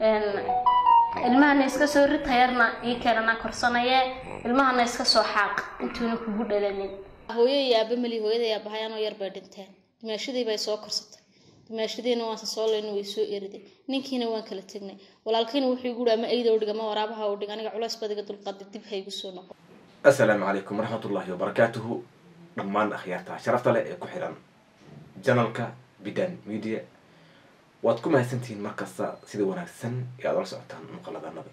ilmahana iska soo rid tayarna ii keenana korsanaye ilmahana iska soo xaaq intuuna kugu dhalanin hooyo iyo aaba mali hooyada iyo aabahay anoo yar bay dhinteen dimaashadii bay soo korsatay dimaashadiina waanse soo leyna way soo eriday ninkiina waan kala tegnay walaalkiina wuxuu igu ama eyda udhiga ma waraabaha udhig aniga culays badiga dulqaadi dib ha igu soo noqo assalaamu calaykum waraxmatullaahi wabarakaatuhu dhammaan akhyaarta sharafta leh ee ku xiran janalka bidan media waad ku mahadsantihiin markasta sida wanaagsan ee aad ola socotaan muuqaladanada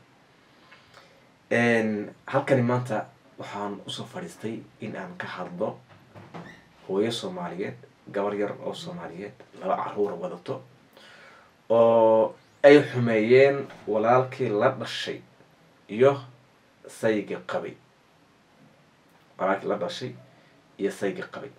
halkani maanta waxaan usoo fadhiistay in aan ka hadlo hooyo soomaaliyeed gabar yar oo soomaaliyeed laba caruura wadato oo ay xumeeyeen walaalkii la dhashay iyo sayga qabay walaalkii la dhashay iyo sayga qabay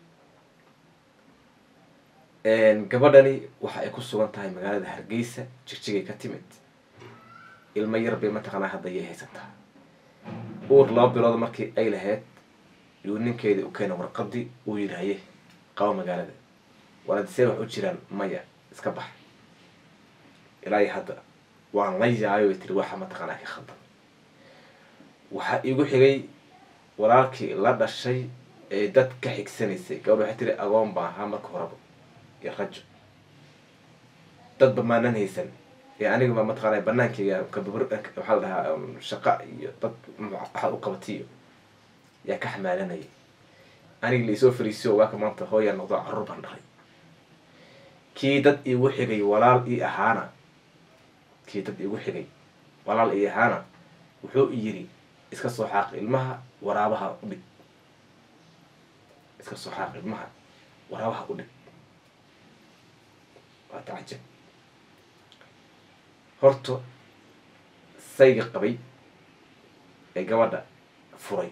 gabadhani waxa ay ku sugan tahay magaalada hargeysa jigjigay ka timid ilmo yar bay mataqaanaa hadda yay haysataa uur laba bilood markii ay lahayd yuu ninkeedii u keenay warqadii uu yidhaaye qabo magaalada waladisee wax u jiraan maya iska bax ilaa iyo hadda waan la yaayo ay tiri waxa mataqaanaa ka khaldan waxaa iigu xigay walaalkii la dhashay ee dad ka xigsanaysay gabadh waxay tiri agoon baa ahaa marka horeba iyo rajo dadba maanan haysan ee anigaba mataqaana banaankeyga kababr waxaa la dhahaa shaqa iyo dad waxaad u qabatiyo yaa ka xamaalanayay anigi laisoo fariisiyo waaka maanta hooyaa noqdo carruur baan dharay kii dad iigu xigay walaal ii ahaana kii dad iigu xigay walaal ii ahaana wuxuu yiri iska soo xaaq ilmaha waraabaha u dhig iska soo xaaq ilmaha waraabaha u dhig waa tacajab horta sayga qabay ee gabadha furay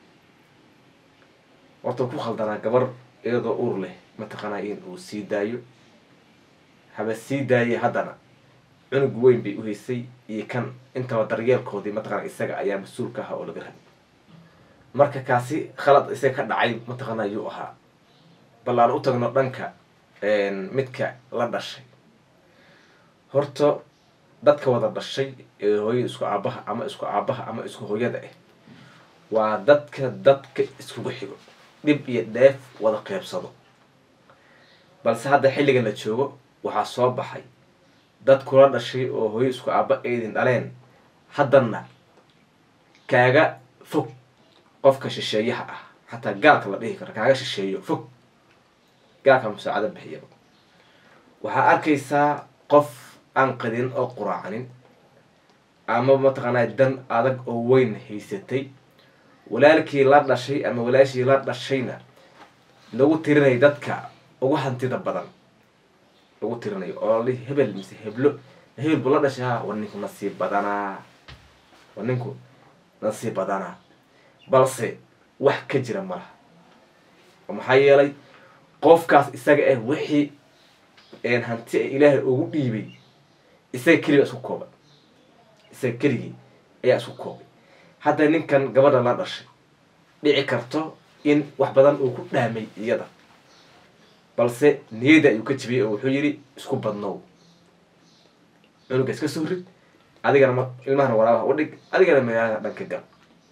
horta ku khaldanaa gabar iyadoo uur leh mataqaanaa in uu sii daayo haba sii daayay haddana cunug weyn bay u haysay iyo kan intaba daryeelkoodii mataqana isaga ayaa mas-uulka ahaa oo laga rabay marka kaasi khalad isaga ka dhacay mataqaana yuu ahaa bal aan u tagno dhanka midka la dhashay horta dadka wada dhashay ee hooyada isku aabaha ama isku aabaha ama isku hooyada ah waa dadka dadka iskugu xigo dhib iyo dheef wada qeybsado balse hadda xilligan la joogo waxaa soo baxay dad kula dhashay oo hooyo isku aaba aydin dhaleen haddana kaaga fog qofka shisheeyaha ah xataa gaalka la dhihi karo kaaga shisheeyo fog gaalka musaacado bixiyaba waxaa arkaysaa qof aan qadin oo quraacanin ama mataqaanaa dan adag oo weyn haysatay walaalkii la dhashay ama walaashii la dhashayna lagu tirinayo dadka ugu hantida badan lagu tirinayo oo li hebel mise heblo hebel buu la dhashay ha war ninku nasiib badanaa war ninku nasiib badanaa balse wax ka jira malaha oo maxaa yeelay qofkaas isaga ah wixii hanti ilaahay ugu dhiibay isaga keliga isku koobay isaga keligii ayaa isku koobay hadda ninkan gabadha la dhashay dhici karto in wax badan uu ku dhaamay iyada balse niyada ayuu ka jibiyay oo wuxuu yidhi isku badnow cunuga iska soo rid adigana ma ilmahana waraabaha u dhig adigana magaalada dhanka gal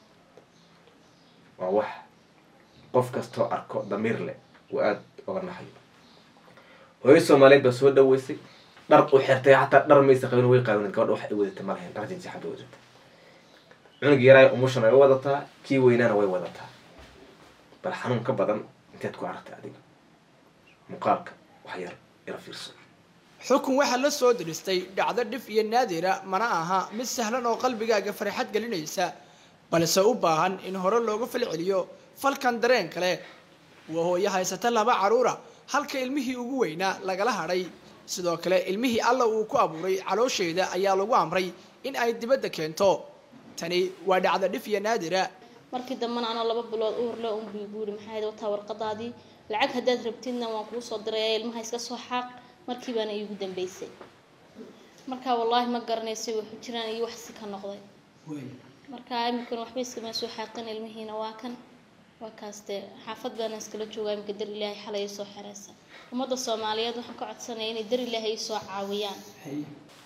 waa wax qof kastoo arko damiir leh uu aada oga naxayo hooyo soomaaliyeed baa soo dhaweysay dhar u xirtay xataa dhar maysa qabin way qaadan gabadha wax ay wadatay ma lahayn dhar jinjaxan bay wadatay cunug yaraay umushan ay wadataa kii weynaana way wadataa bal xanuun ka badan inteed ku aragtay adiga muuqaalka wax yar ila fiirso xukun waxaa la soo diristay dhacdo dhif iyo naadira mana aha mid sahlan oo qalbigaaga farxad gelinaysa balse u baahan in hore looga falceliyo falkan dareen kale waa hooyo haysata laba caruura halka ilmihii ugu weynaa lagala hadhay sidoo kale ilmihii alla uu ku abuuray caloosheeda ayaa lagu amray in ay dibadda keento tani waa dhacdo dhif iyo naadira markii dambena anoo laba bilood uurle unbuu guuri maxaa hayd wataa warqadaadii lacag haddaad rabtidna waan kuu soo diraya ilmaha iska soo xaaq markii baana iigu dambeysay marka wallaahi ma garanaysay waxu jiraan iyo wax si ka noqday marka iminkana waxba iskama soo xaaqin ilmihiina waa kan waa kaas dee xaafad baana iskala joogaa iminka dar ilaahay xalay soo xereysa ummadda soomaaliyeed waxaan ka codsanaya inay dar ilaahay soo caawiyaan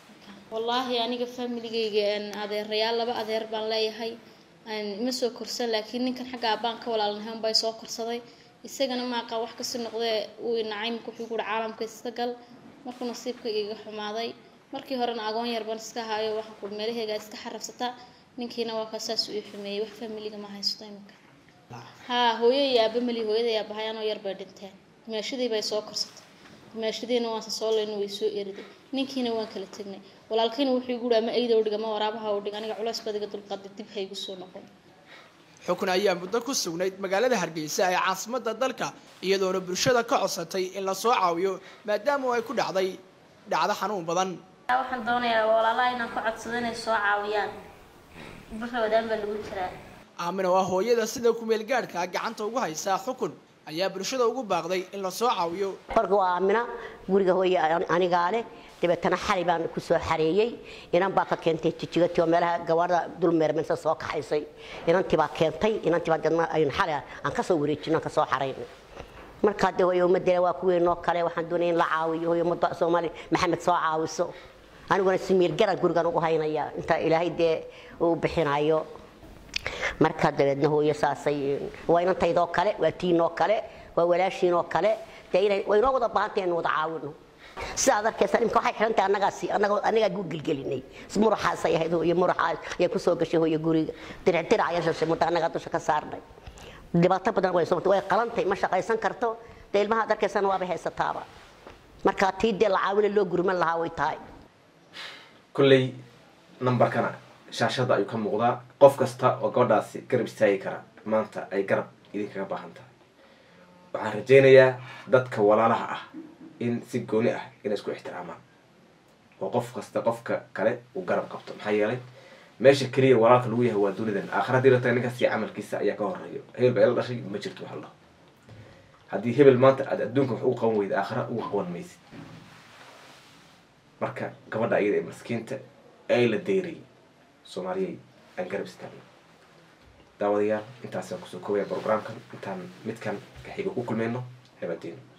wallaahi aniga familigayga een, adeerayaal laba adeer baan leeyahay een, ima soo korsan laakiin ninkan xagga aabaan ka walaalnahay baa soo korsaday isagana maaqa wax kasii noqdee uu inacay marka wuxuu guuri caalamka iska gal markuu nasiibkayga iga xumaaday markii horena agoon yar baan iska hayo waxaan ku meelahayga iska xarafsata ninkiina waa ka saas uu ii xumeeyey wax familiga ma haysto imika haa hooyo iyo aaba mali hooyada iyo aabahay anoo yar bay dhinteen dimaashadii bay soo korsatay dimaashadiina waan soo leyna way soo eriday ninkiina waan kala tegnay walaalkayna wuxuu igu yidhi ama eyda udhiga ma waraabaha udhig aniga culays badiga dulqaaday dib ha igu soo noqon xukun ayaa muddo ku sugnayd magaalada hargeysa ee caasimadda dalka iyadoona bulshada ka codsatay in la soo caawiyo maadaama ay ku dhacday dhacdo xanuun badan waxaan doonayaa walaalaha inaan ku codsado inay soo caawiyaan bulshawadaan baa lagu jiraa aamina waa hooyada sida kumeel gaadhka gacanta ugu haysa xukun ayaa bulshada ugu baaqday in la soo caawiyo marka waa aamina guriga hooye anigaa leh dabeetana xali baan ku soo xareeyey inan baa ka keentay jijigati oo meelaha gawaarda dul meermensa soo kaxaysay inantii baa keentay inantii baa dadna aynu xali aan ka soo wareejino aan ka soo xaraynay markaa dee hooye ummaddeena waa kuweynoo kale waxaan doonaya in la caawiyo hooye ummadda soomaali maxamed soo caawiso aniguna simiir garan gurigan ugu haynaya inta ilaahay dee uu bixinayo markaa dabeedna hooyo saasay waa inantaydoo kale waa tiinoo kale waa walaashiinoo kale dee inay waynoo wada baahantay inaynu wada caawino sidaad arkaysa imka waxay xidhan tahay annagaasi annaga annagaa gu gelgelinay muraxaasay ahayd hooyo muraxaas ayaa ku soo gashay hooyo guriga diric dirac ayaa shashay muddo annagaa dusha ka saarnay dhibaato badan way soo way qalantay ma shaqaysan karto dee ilmaha ad arkaysana waabay haysataaba markaa tii dee la caawina loo gurman lahaa way tahay kolley nambarkana shaashada ayuu ka muuqdaa qof kasta oo gabadhaasi garab istaagi kara maanta ay garab idinkaga baahan tahay waxaan rajaynayaa dadka walaalaha ah in si gooni ah inay isku ixtiraamaan oo qof kasta qofka kale uu garab qabto maxaa yeelay meesha keliya walaalka lagu yahay waa dunidan aakhira hadii la taga ninkaas iyo camalkiisa ayaa ka horeeyo hebel baa ila dhashay ma jirto wax la dhaho haddii hebel maanta aad adduunka wax ugu qaban weyda aakhira uga qaban maysid marka gabadha iyada ee maskiinta ee la deyrayay soomaaliyay aan garab istaagno daawadayaal intaasaan kusoo koobaya programkan intaan midkan kaxiga ku kulmayno habadeeno